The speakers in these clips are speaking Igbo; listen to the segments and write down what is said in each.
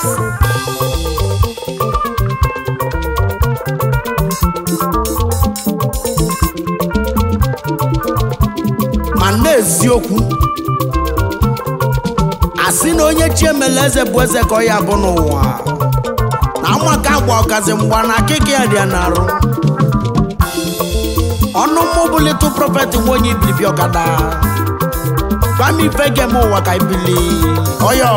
Yes. ma n'eziokwu asị na onye chi emela eze bụ eze ka ọ ya bụ n'ụwa na amaka agba ọkazi mgba na akịka ya dị ya n'arụ ọnụ mmụ bụ little prophet nwa onye ibilibi ọkada gwa m ife gem ụwa ka ibili ọyọ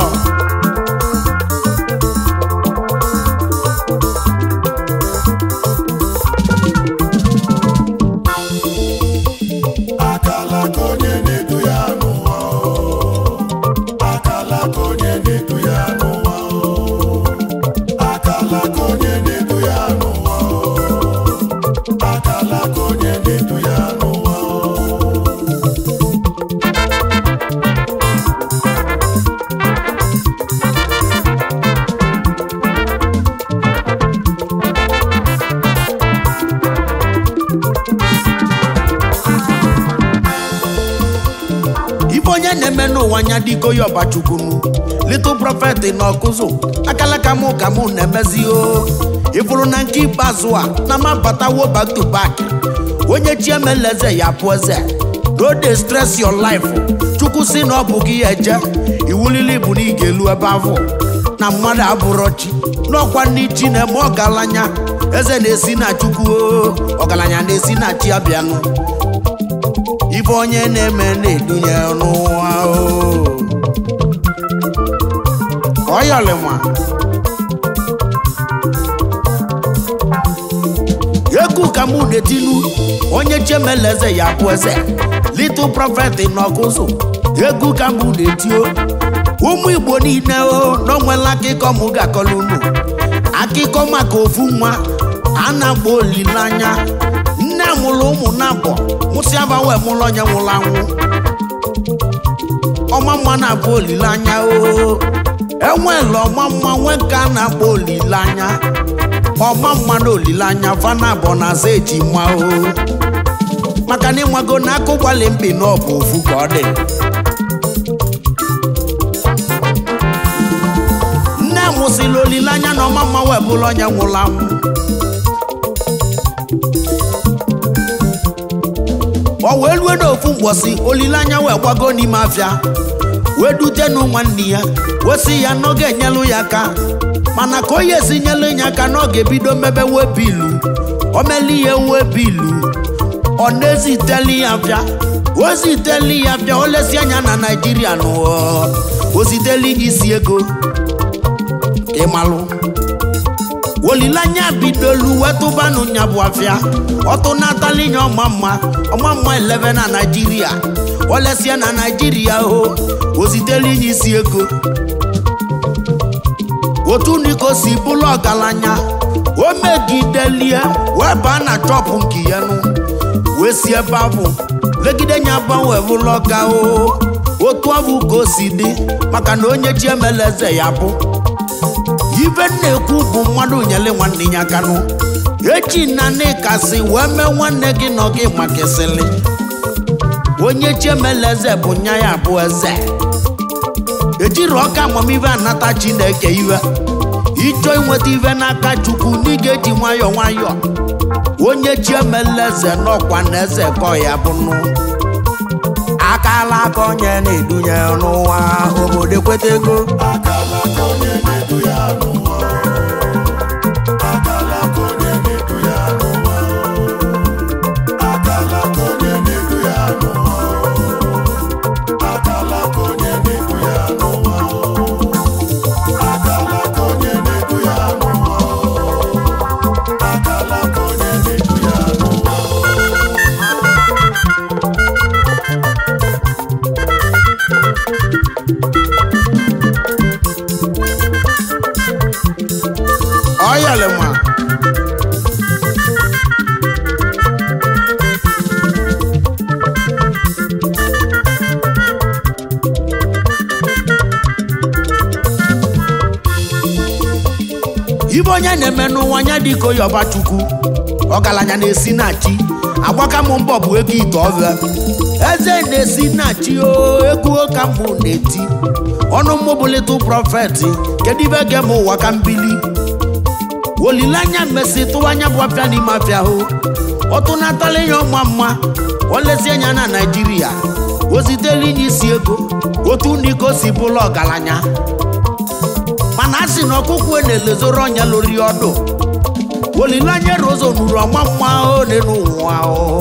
akala ka onye na-edu ya n'ụwa o. akala ka onye na-edu ya n'ụwa o. akala ka onye na-edu ya n'ụwa o. akala ka onye na-edu ya n'ụwa o. ife onye na-eme n'ụwa anya dịka oyi ọbachukwunu little prophet na ọkụzụ akalaka mụ ka mụ na-emezi o ịfụrụ na nke ikpeazụ a na ma batawo back to back onye chi emela eze ya bụ eze no dey stress your life chukwu si na ọ bụ gị ya eje iwulili bụ na ị ga-elu ebe ahụ na mmadụ abụrọ chi n'ọkwa ndị chi na-eme ọgaranya eze na-esi na chukwu o ọgaranya na-esi na chi abịanụ ife onye na-eme na-edunye n'ụwa o ọyọlịnwa egwu ka mụ na-etinu onye chemela eze ya bụ eze little prophet n'ọkụzụ egwu ka mụ na-etio ụmụ igbo niile o n'onwela akụkọ mụ ga-akọlụ unu akụkọ maka ofu nwa a na-akpọ olileanya nne mụrụ ụmụ na-abọ mụsị abawe mụrụ onye nwụrụ anwụ ọma mma na-abụ olileanya o enwela ọma mma nwe nke a na-akpọ olileanya ọma mma na olileanya fana abụọ na aza eji ma o maka na ịnwago na akụ gbalị mbi na ọ bụ ofu ka ọ dị nne mụsịrị olileanya na ọma mma wee bụrụ onye nwụrụ anwụ ọ wee rue n'ofu mgbọsị olileanya wee gbago n'ime afịa wee dutenu nwanne ya wee sị ya na ọ ga-enyelu ya aka mana ka onye esi nyelu ya aka na ọ ga-ebido mebe webilu o meli ya webilu ọ na-eziteli ya afịa o ziteli ya afịa o lesi anya na naijiria n'ụwa o ziteli isi ego ịmalụ olileanya bidolu wetụbanụ nya bụ afịa ọtụnatalinya ọma mma ọma mma 11 na naijiria olesia na naijiria o ozitelinye isi ego otu niko si bụrụ ọgaranya o megidelie wee baa na chọpụ nke ya nụ wee si ebe ahụ legide nya gbanwe bụrụ ọka o otu ahụ ka o si dị maka na onye chi emela eze ya bụ ibe na-ekwu bụ mmadụ nyere nwanne ya aka nụ echi na n'ịkasị wee mee nwanne gị nọ gị maka esili onye chi emela eze bụ nya ya bụ eze ejiri ọka amamihe anata chineke iwe ịchọ inweta ive n'aka chukwu na ị ga-eji nwayọọ nwayọọ onye chi emela eze n'ọkwa na eze kọ ya bụ nụ akala aka onye na-edunye n'ụwa obodo ekweta ego akala ka onye na-edu ya n'ụwa o. akala ka onye na-edu ya n'ụwa o. akala ka onye na-edu ya n'ụwa o. akala ka onye na-edu ya n'ụwa o. akala ka onye na-edu ya n'ụwa o. akala ka onye na-edu ya n'ụwa o. ọyọlịma ibe onye na-eme n'ụwa anya dịka oyi ọbachukwu ọgaranya na-esi na chi agbaka m mbọ bụ ego ite ọbịa eze na-esi na chi o egwu ka mbụ na-eti ọnụ mmụbụlịtụ prọfet kedu ibe ga m ụwa ka mbili olileanya mmesi tụwa anya bụ afịa n'ime afịa hụ ọtụnatala ihe ọma mma olezi anya na naijiria ozitela inye isi ego otu n'iko si bụla ọgaranya mana a sị na ọkụkụ na-elezoro ọnya lori ọdụ olileanya rozo nuru ọma mma ole n'ụwa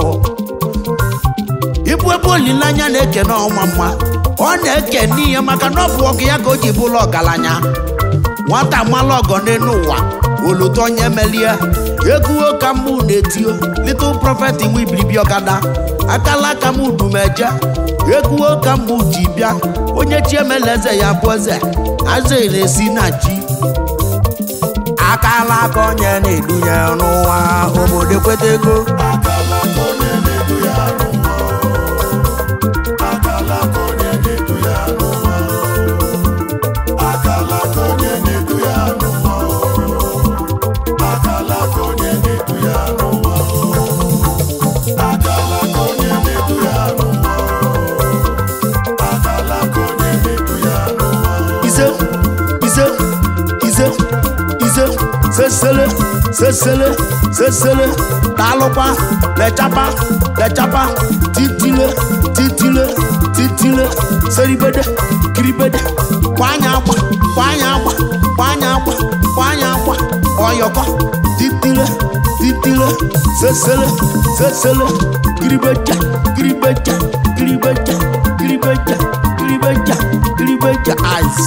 ibu ebe olileanya na-eke na ọma mma ọ na-eke n'ihe maka na ọ bụ ọgụ ya ka o ji bụla ọgaranya nwata mala ọgọ n'elu ụwa oluto onye melie egwuo ka mụ na-etio little prophet nwe ibilibi ọkada akala aka m udumeje egwuo ka mụ ji bịa onye chi emela eze ya bụ eze aze na-esi na chi akala aka onye na-edunye n'ụwa obodo ekweta ego akala aka onye na-edu ya n'ụwa akala aka onye na-edu ya n'ụwa akala aka onye na-edu ya n'ụwa akala aka onye na-edu ya n'ụwa akala aka onye na-edu ya n'ụwa akala aka onye na-edu ya n'ụwa ize ize ize ize sesele sesele sesele daalụkwa lechapa lechapa titile titile titile seribede kiribede kwanya agba kwanya agba kwanya agba kwanya agba ọyọkọ titile titile sesele sesele kiribeja kiribeja kiribeja kiribeja kiribeja kiribeja ice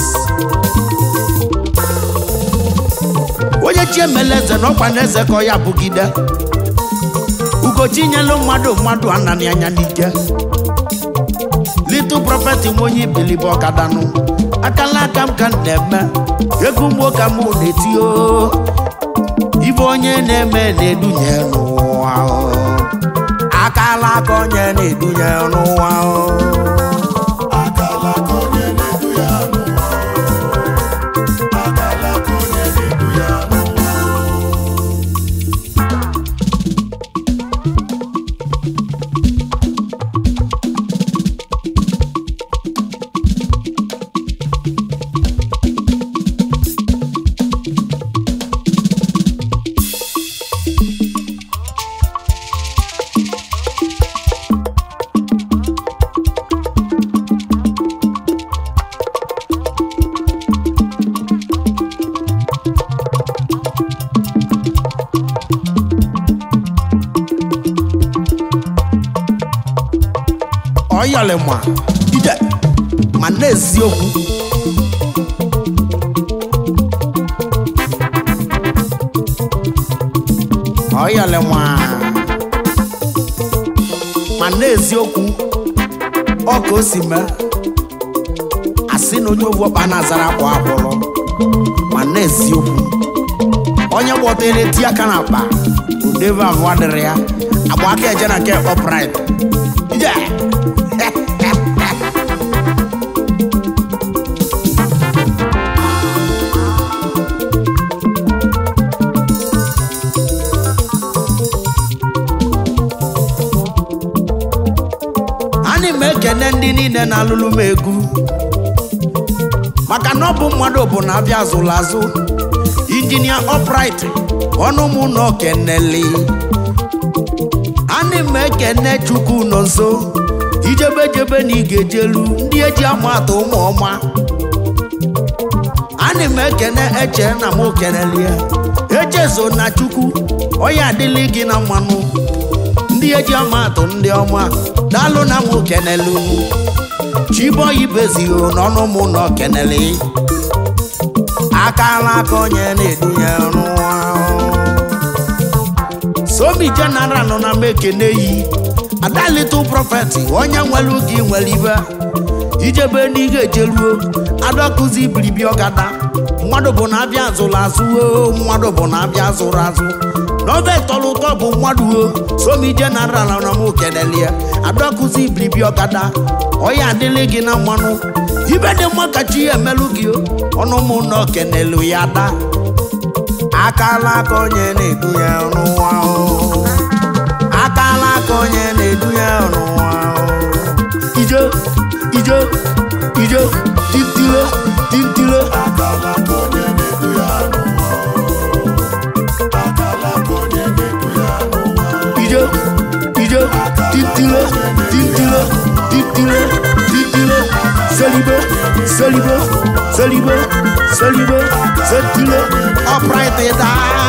onye chi emela eze na ọkwa na eze ka ọ ya bụgide ugochi nyelu mmadụ mmadụ ananị anya n'ike little prophet nwe onye ibilibe ọkadanụ akala aka m ka m na-eme egwu mgbo ka mụ na-eti o ibe onye na-eme na-edunye n'ụwa o. akala aka onye na-edunye n'ụwa o. akala aka onye na-edu ya n'ụwa akala aka onye na-edu ya n'ụwa ọyọlịma ije ma na-eziokwu ọyọlịma ma na-eziokwu ọ ka o si mee asị na onye ovu ọkpa na-azara akwa agbụrụ ma na-eziokwu onye gbọtere ti aka na akpa udeve abụọ dịrị ya agba aka eje na nke ọprit ije ana m ekene ndị niile na-alụlụ m egwu maka na ọ bụ mmadụ bụ na abịa azụlụ azụ injinia ọprit ọnụ mụ na okeneli ana m ekene chukwu nọ nso ijebe jebe na ị ga-ejelu ndị eji ama atụ ụmụ ọma ana m ekene eche na m okenelie echezo na chukwu ọya adịlị gị na mmanụ ndị eji ama atụ ndị ọma daalụ na m okenelu chiboyi bezio n'ọnụ mụ na okeneli akala aka onye na-edunye n'ụwa somi general nọ na m ekene yi ada little prophet onye nwere gị nwere ibe ijebe n'ihe ejeruo adọkụzi ibiribi ọgada mmadụ bụ na abịa azụrụ azụ o mmadụ bụ na abịa azụrụ azụ n'obe tọrọ ụtọ bụ mmadụ o somi general nọ m kenelie adọkụzi ibiribi ọgada onye adịlị gị na mmanụ ibe dị mma ka chi ya emelụ gị o ọnụ mụ na okenelu ya daa akala aka onye na-edu ya n'ụwa o akala aka onye na-edu ya n'ụwa o ije ije ije tintile tintile akala ka onye na-edu ya n'ụwa akala ka onye na-edu ya n'ụwa ije ije tintile tintile tintile tintile selibe selibe selibe selibe setile upright down